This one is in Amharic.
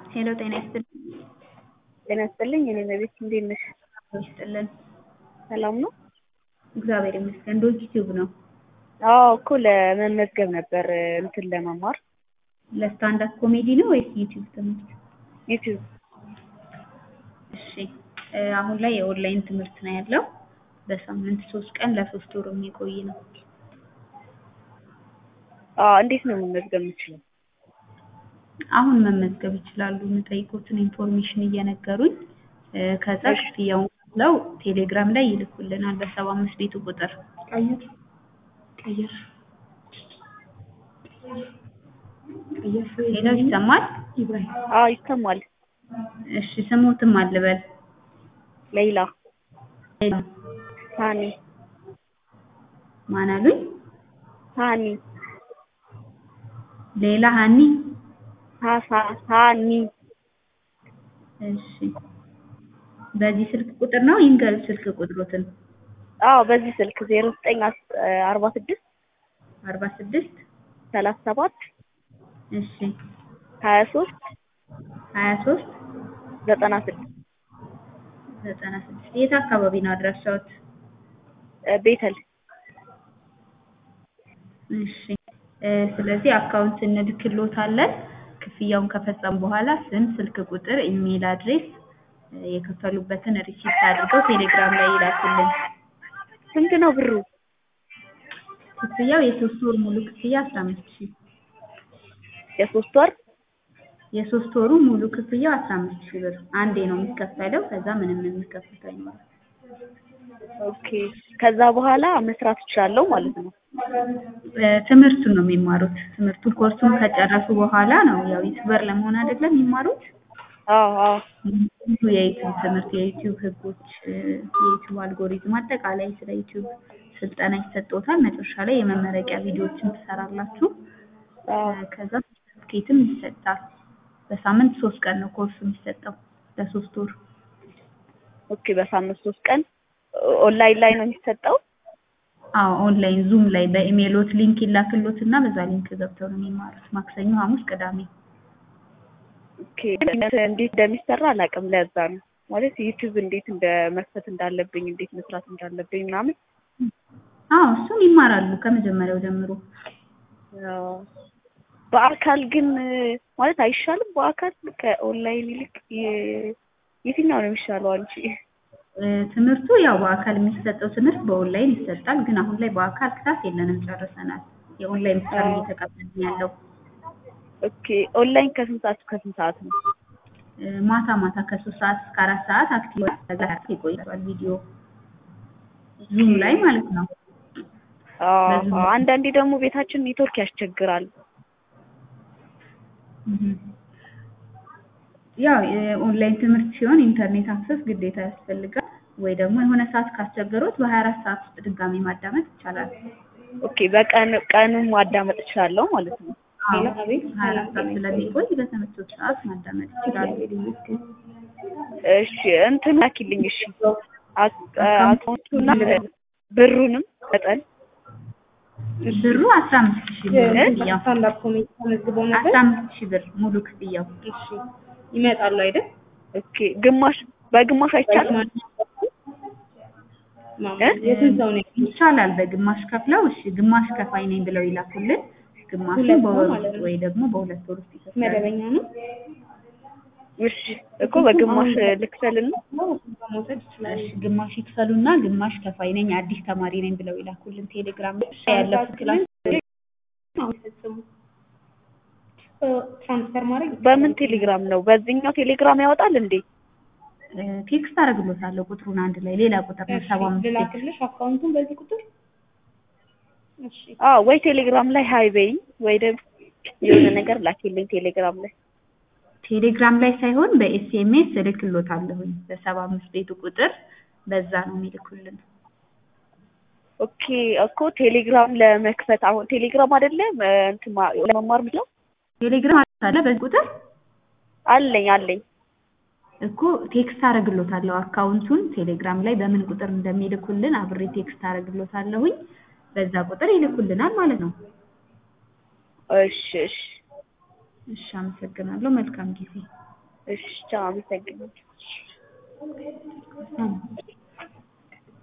ሄሎ ጤና ይስጥልኝ። ጤና ይስጥልኝ። እኔ መቤት እንዴት ነሽ? ይስጥልን። ሰላም ነው? እግዚአብሔር ይመስገን። ዶግ ቲዩብ ነው። አዎ እኮ ለመመዝገብ ነበር እንትን ለመማር ለስታንድ አፕ ኮሜዲ ነው ወይስ ዩቲዩብ ትምህርት? ዩቲዩብ። እሺ እ አሁን ላይ የኦንላይን ትምህርት ነው ያለው። በሳምንት ሶስት ቀን ለሶስት ወር የሚቆይ ነው። አዎ እንዴት ነው መመዝገብ የምችለው? አሁን መመዝገብ ይችላሉ። የምጠይቁትን ኢንፎርሜሽን እየነገሩኝ እ ከዛ እሺ። ክፍያውን ከፍለው ቴሌግራም ላይ ይልኩልናል በሰባ አምስት ቤቱ ቁጥር። ቀይር ቀይር ቀይር ሄሎ ይሰማል? ኢብራሂም አዎ ይሰማል። እሺ ስሙትም አልበል ሌይላ ሃኒ ማን አሉኝ? ሃኒ ሌላ ሀኒ ሃሳ ሃኒ እሺ በዚህ ስልክ ቁጥር ነው ይንገር ስልክ ቁጥሮትን አዎ በዚህ ስልክ ዜሮ ዘጠኝ አርባ ስድስት አርባ ስድስት ሰላሳ ሰባት እሺ ሀያ ሶስት ሀያ ሶስት ዘጠና ስድስት ዘጠና ስድስት የት አካባቢ ነው አድራሻዎት? ቤተል እሺ እ ስለዚህ አካውንት እንልክሎታለን። ክፍያውን ከፈጸሙ በኋላ ስም፣ ስልክ ቁጥር፣ ኢሜይል አድሬስ እ የከፈሉበትን ሪሲፕት አድርገው ቴሌግራም ላይ ይላኩልን። ስንት ነው ብሩ? ክፍያው የሶስት ወር ሙሉ ክፍያ አስራ አምስት ሺህ የሶስት ወር የሶስት ወሩ ሙሉ ክፍያው አስራ አምስት ሺህ ብር አንዴ ነው የሚከፈለው። ከዛ ምንም የሚከፍሉት አይኖርም። ኦኬ። ከዛ በኋላ መስራት እችላለሁ ማለት ነው። እ ትምህርቱን ነው የሚማሩት። ትምህርቱን ኮርሱን ከጨረሱ በኋላ ነው ያው ዩቲዩበር ለመሆን አይደለም የሚማሩት። አዎ አዎ ብዙ የዩቲዩብ ትምህርት የዩቲዩብ ህጎች፣ እ የዩቲዩብ አልጎሪዝም አጠቃላይ ስለ ዩቲዩብ ስልጠና ይሰጥዎታል። መጨረሻ ላይ የመመረቂያ ቪዲዮዎችን ትሰራላችሁ። እ አዎ ከዛ ሰርቲፊኬትም ይሰጣል። በሳምንት ሶስት ቀን ነው ኮርሱ የሚሰጠው ለሶስት ወር። ኦኬ። በሳምንት ሶስት ቀን ኦንላይን ላይ ነው የሚሰጠው? አዎ ኦንላይን ዙም ላይ በኢሜይሎት ሊንክ ይላክሎት እና በዛ ሊንክ ገብተው ነው የሚማሩት። ማክሰኞ፣ ሐሙስ፣ ቅዳሜ። ኦኬ። እንዴት እንደሚሰራ አላውቅም። ለዛ ነው ማለት ዩቲዩብ እንዴት እንደ መክፈት እንዳለብኝ እንዴት መስራት እንዳለብኝ ምናምን አዎ እሱን ይማራሉ ከመጀመሪያው ጀምሮ። አዎ። በአካል ግን ማለት አይሻልም? በአካል ከኦንላይን ይልቅ የ- የትኛው ነው የሚሻለው አንቺ? እ ትምህርቱ ያው በአካል የሚሰጠው ትምህርት በኦንላይን ይሰጣል። ግን አሁን ላይ በአካል ክላስ የለንም ጨርሰናል። የኦንላይን ብቻ ነው አዎ። እየተቀበልን ያለው። ኦኬ። ኦንላይን ከስንት ሰዓት እስከ ስንት ሰዓት ነው? እ ማታ ማታ ከሶስት ሰዓት እስከ አራት ሰዓት አክቲቭ ከዛ ይቆያል ቪዲዮ ዙም ላይ ማለት ነው። አዎ በዙም አዎ። አንዳንዴ ደግሞ ቤታችን ኔትወርክ ያስቸግራል። እህ። ያው የኦንላይን ትምህርት ሲሆን ኢንተርኔት አክሰስ ግዴታ ያስፈልጋል። ወይ ደግሞ የሆነ ሰዓት ካስቸገሩት በሀያ አራት ሰዓት ውስጥ ድጋሚ ማዳመጥ ይቻላል። ኦኬ። በቀን ቀኑን ማዳመጥ እችላለሁ ማለት ነው። አዎ አቤት ሀያ አራት ሰዓት ስለሚቆይ በተመቸው ሰዓት ማዳመጥ ይችላሉ። እሺ እንትን ላኪልኝ። እሺ አክ- አካውንቱና ብሩንም መጠን ብሩ አስራ አምስት ሺህ ብር ክፍያው ስታንዳፕ ኮሜዲ ተመዝግበው ነበር። አስራ አምስት ሺህ ብር ሙሉ ክፍያው እሺ ይመጣሉ አይደል? ኦኬ። ግማሽ በግማሽ አይቻልም? ማማ እ? የስንት ሰው ነው? ይቻላል። በግማሽ ከፍለው እሺ ግማሽ ከፋይ ነኝ ብለው ይላኩልን። ግማሹ ሁለት በወር ነው ማለት ውስጥ ነው። ወይ ደግሞ በሁለት ወር ውስጥ ይከፍላሉ። መደበኛ ነው። እሺ እኮ በግማሽ ልክፈልና መውሰድ ይችላል። እሺ ግማሽ ይክፈሉና ግማሽ ከፋይ ነኝ አዲስ ተማሪ ነኝ ብለው ይላኩልን። ቴሌግራም ላይ ያለፉት ክላስ አሁን ፈጽሙ ትራንስፈር ማድረግ በምን ቴሌግራም ነው? በዚህኛው ቴሌግራም ያወጣል እንዴ? እ ቴክስት አደርግሎታለሁ ቁጥሩን አንድ ላይ ሌላ ቁጥር ነው ሰባ አምስት ቴክስት ልላክልሽ አካውንቱን በዚህ ቁጥር እሺ አዎ ወይ ቴሌግራም ላይ ሀይ በይኝ ወይ ደግሞ የሆነ ነገር ላኪልኝ ቴሌግራም ላይ። ቴሌግራም ላይ ሳይሆን በኤስኤምኤስ እልክሎታለሁኝ በሰባ አምስት ቤቱ ቁጥር በዛ ነው የሚልኩልን። ኦኬ እኮ ቴሌግራም ለመክፈት አሁን ቴሌግራም አይደለም እንትን ማ- ለመማር ምለው ቴሌግራም አለ በዚህ ቁጥር አለኝ አለኝ። እኮ ቴክስት አደርግሎታለሁ አካውንቱን ቴሌግራም ላይ በምን ቁጥር እንደሚልኩልን አብሬ ቴክስት አደርግሎታለሁኝ በዛ ቁጥር ይልኩልናል ማለት ነው። እሺ እሺ እሺ አመሰግናለሁ። መልካም ጊዜ እሺ ቻው፣ አመሰግናለሁ። እም